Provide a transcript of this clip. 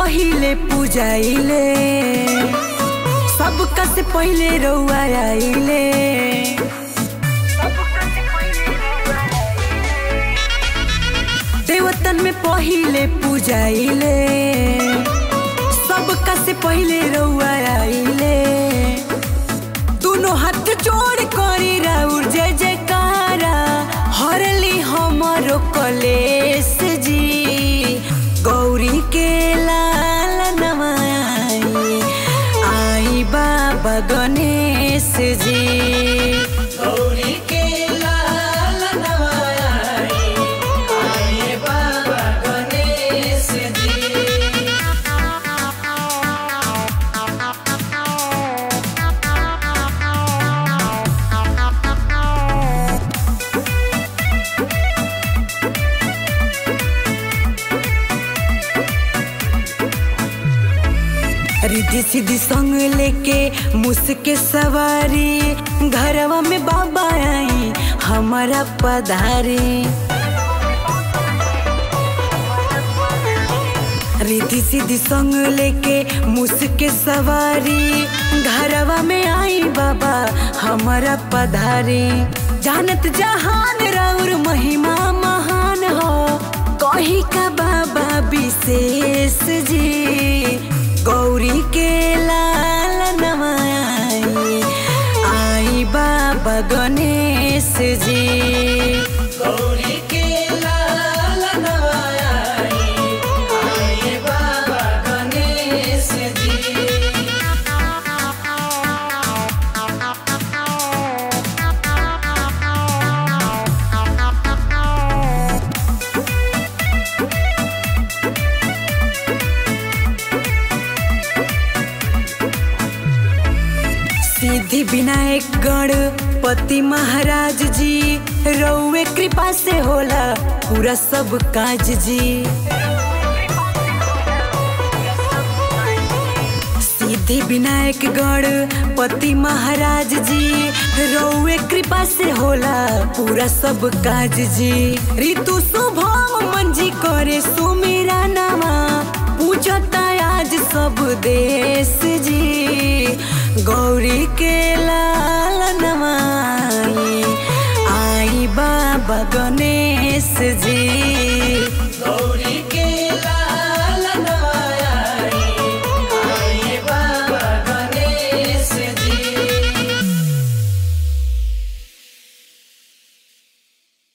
पहिले पूजाइले सबका से पहिले रउआ आइले देवतन में पहिले पूजाइले सबका से पहिले रउआ आइले दोनों हाथ जोड़ करी राउर जय जयकारा हरली हमारो कलेश जी गौरी के लाल नवाई आई बाबा गणेश जी गौरी के लाल नवाई आई बाबा गणेश जी रिद्धि सिद्धि संग लेके मुस्के सवारी घरवा में बाबा आई हमारा पधारी रिद्धि सिद्धि संग लेके मुस्के सवारी घरवा में आई बाबा हमारा पधारी जानत जहान राउर महिमा महान हो कही का बाबा विशेष जी गौरी के लाल नवाई आई बाबा गणेश जी गौरी के लाल नवाई आई बाबा गणेश जी सिद्धि विनायक गणपति महाराज जी रउए कृपा से होला पूरा सब काज जी सिद्धि विनायक गणपति महाराज जी रउए कृपा से होला पूरा सब काज जी ऋतु शुभम मंजी करे सुमेरा नामा पूजता आज सब देश जी गौरी के लाल नवाई आई बाबा गणेश जी